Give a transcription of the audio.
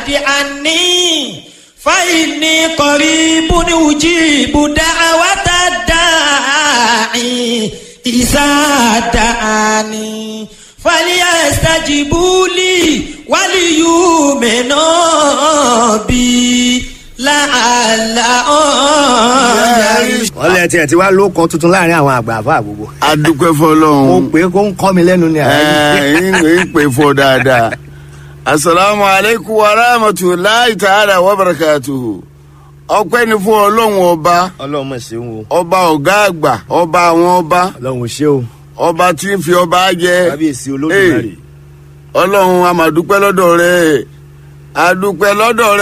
عني فإني قريب أجيب دعوة الداعي إذا دعاني فليستجيبوا لي وليؤمنوا بي لعلهم wọ́n lẹ tiẹ̀ ti wá ló kan tuntun láàrin àwọn àgbà àfa àgbogbo. adúpẹ́ mo fọlọ́run pè é kó ń kọ́ mi lẹ́nu ni àyè. ẹ̀ẹ́n ń pè fọ dáadáa asalaamu aleykum wa rahmatulahi ta'ala wa barakatuhu ọpẹ́ ni fún ọlọ́run ọba ọlọ́run mọ̀ ṣeun o ọba ọ̀gá àgbà ọba àwọn ọba ọlọ́run ṣe o ọba tí ń fi ọba jẹ kábíyèsí olódùmarè. ọlọ́run a máa dúpẹ́ lọ́dọ̀ rẹ̀ a dúpẹ́ lọ́dọ̀ rẹ̀